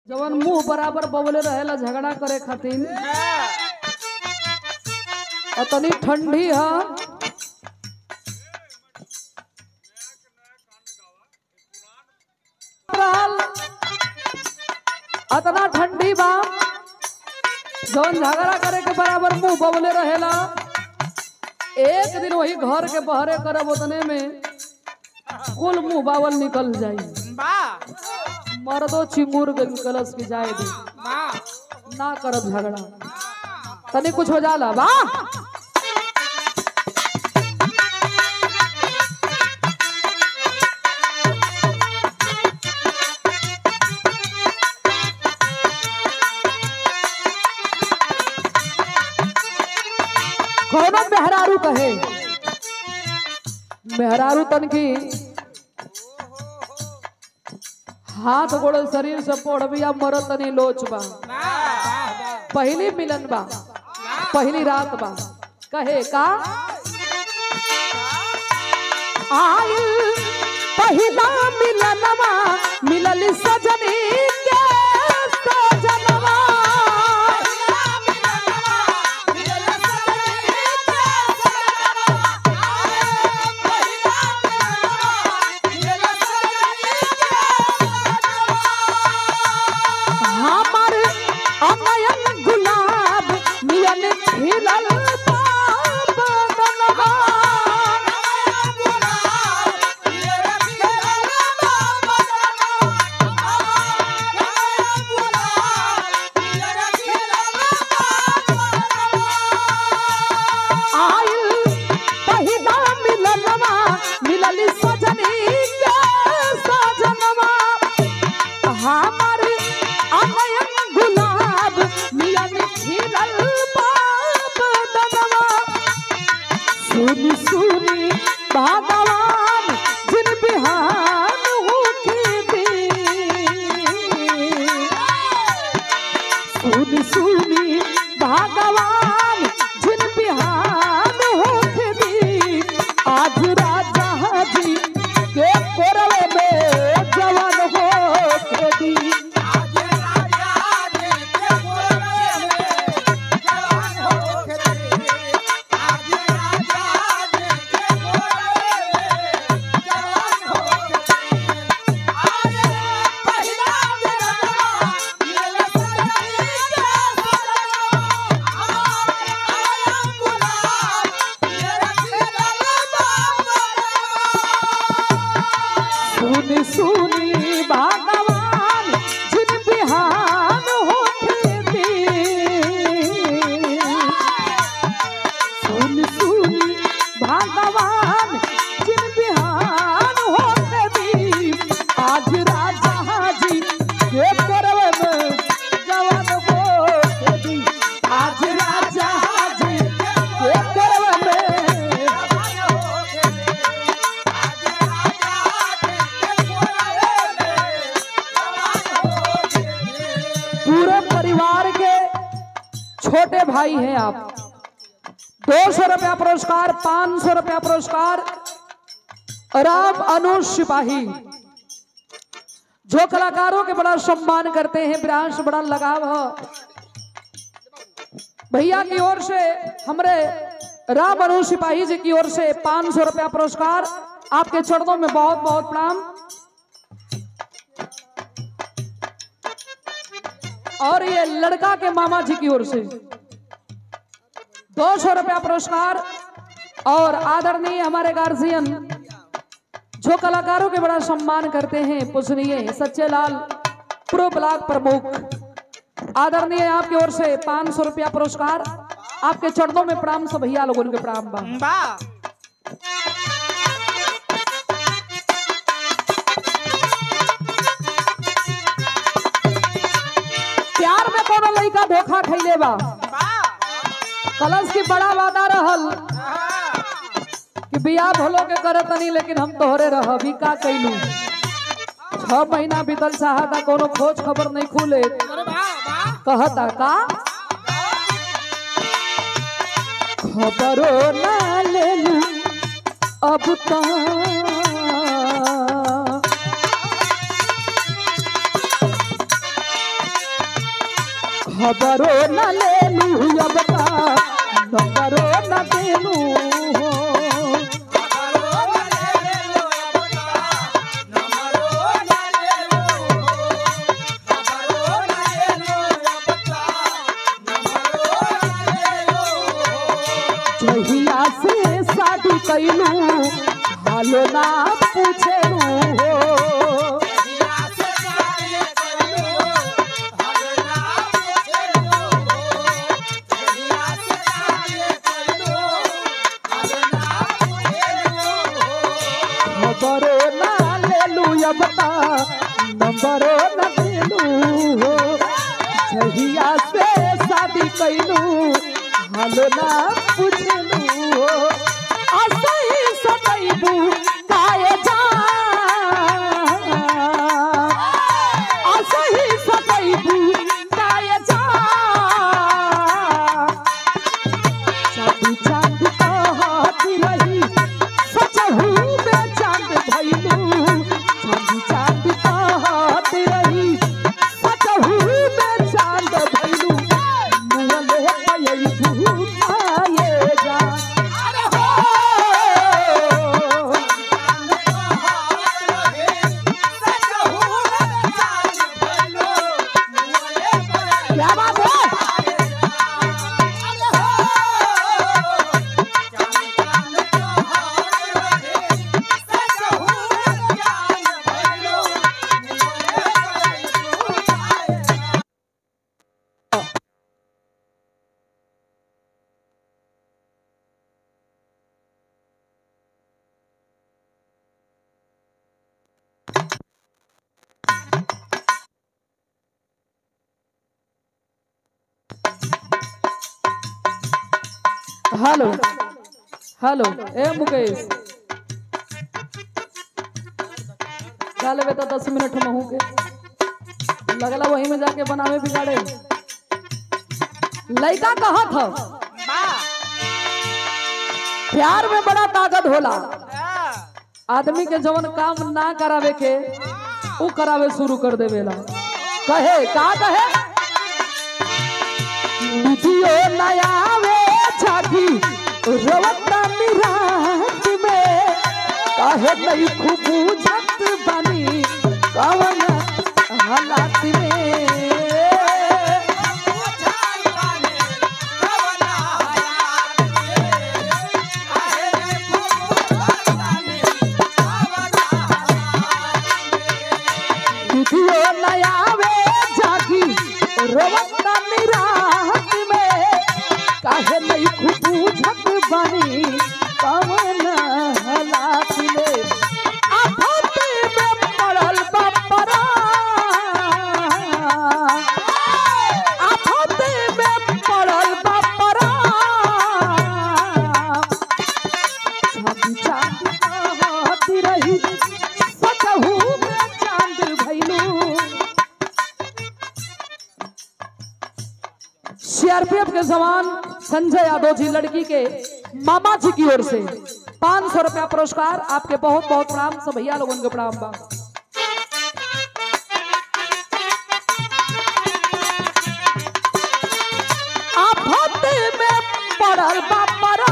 जवन मुंह बराबर बवले रहेला झगड़ा करे खातिर और तनी ठंडी ह रहल। अतना ठंडी बा जवन झगड़ा करे के बराबर मुंह बवले रहेला एक दिन वही घर के बहरे करब उतने में कुल मुंह बावल निकल जाई मर्दो चिंगूर गल कलश की जाए दे ना करब झगड़ा तनी कुछ हो जाला बा कौनो मेहरारू कहे मेहरारू तन की हाथ गोड़ शरीर से पोड़बिया मरत तनी लोच बा पहली मिलन बा पहली रात बा कहे का आइल पहिला मिलनवा मिलल सजनी के सजनवा हमर अनयन गुलाब मिलन खिलल बदनवा आइल पहिला मिलनवा मिलल सजनी के सजनवा हमर अनयन गुलाब मिलन खिलल बदनवा सुनी सुनी भगवान जिन बिहान होके दे सुनी सुनी भगवान जिन बिहान होके दी आज राजा जी के कोरवे में जवान होके दी सुनी सुनी भगवान जिन बिहान होके दी सुनी सुनी भगवान जिन बिहान होके दी आज राजा जी के करवे में जवान होके दी आज राजा जी के करवे में पूरे परिवार के छोटे भाई हैं आप दो सौ रुपया पुरस्कार पांच सौ रुपया पुरस्कार राम अनुज सिपाही जो कलाकारों के बड़ा सम्मान करते हैं ब्रांच बड़ा लगाव है भैया की ओर से हमरे राम अनुज सिपाही जी की ओर से पांच सौ रुपया पुरस्कार आपके चरणों में बहुत बहुत प्रणाम और ये लड़का के मामा जी की ओर से दो सौ रुपया पुरस्कार और आदरणीय हमारे गार्जियन जो कलाकारों के बड़ा सम्मान करते हैं पूजनीय सच्चे लाल प्रो ब्लॉक प्रमुख आदरणीय आपकी ओर से पांच सौ रुपया पुरस्कार आपके चरणों में प्रणाम सब भैया लोगों के प्रणाम बा प्यार में कोनो लड़का धोखा खैले बा कलश की बड़ा वादा रहल कि बियाह भलो के करत नहीं लेकिन हम तोहरे रहबी का कैलू छह महीना बीतल चाहता कोनो खोज खबर नहीं खुले कहता का खबरो ना लेलू अब तो खबरो न लेलू अब का नंबरो न देलू हो जहिया से शादी कैलू हालो ना पूछेलू हो खबरो ना लेलू अब का नंबरो न देलू हो जहिया से शादी कैलू हालो ना पूछेलू हो असही सदैबू काए जा असही सदैबू काए जा चांदी चांद कहती रही सचहू में चांद भइलू चांदी चांद कहती रही सचहू में चांद भइलू मुअले पयई भूखाए जा अरे हो क्या बात है हेलो हेलो ए मुकेश चल बे तो दस मिनट महू के लगला वही में जाके बनावे बिगाड़े लड़का कहा था प्यार में बड़ा ताकत होला आदमी के जवन काम ना करावे के उ करावे शुरू कर देवेला कहे का कहे वीडियो नया वे छाती रवता निरात में काहे नहीं खूब बुझत बनी कवन हालात में वीडियो नया वे जागी रवता निरात में काहे नहीं खूब बुझत बनी कवन हालात में आफत में पड़ल बपरा आफत में पड़ल बपरा चांद चांद कहती रही सचहू में चांद भइलू सीआरपीएफ के जवान संजय यादव जी लड़की के मामा जी की ओर से पाँच सौ रुपया पुरस्कार आपके बहुत बहुत प्रणाम सब भैया लोगों के प्रणाम बा आफत में पड़ल बापरा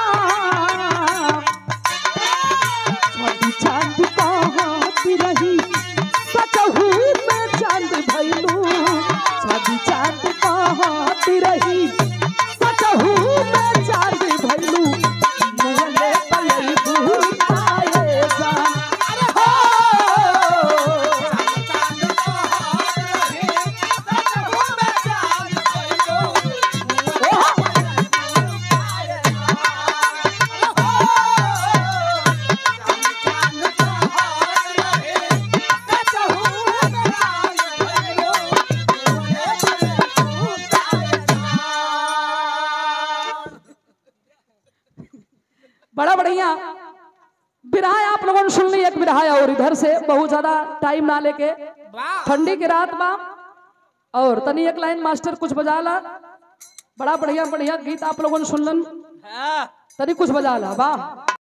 चांद चांद कहती रही सचहू में चांद भइलू चांद चांद कहती रही सचहू में चांद भइलू मुहले पलई भूखाए जा अरे हो ओहो! बड़ा बढ़िया बिरहा आप लोगों ने सुन ली एक बिरहा और इधर से बहुत ज्यादा टाइम ना लेके ठंडी की रात बा और तनी एक लाइन मास्टर कुछ बजा ला बड़ा बढ़िया बढ़िया गीत आप लोगों ने सुनलन तनी कुछ बजा ला वाह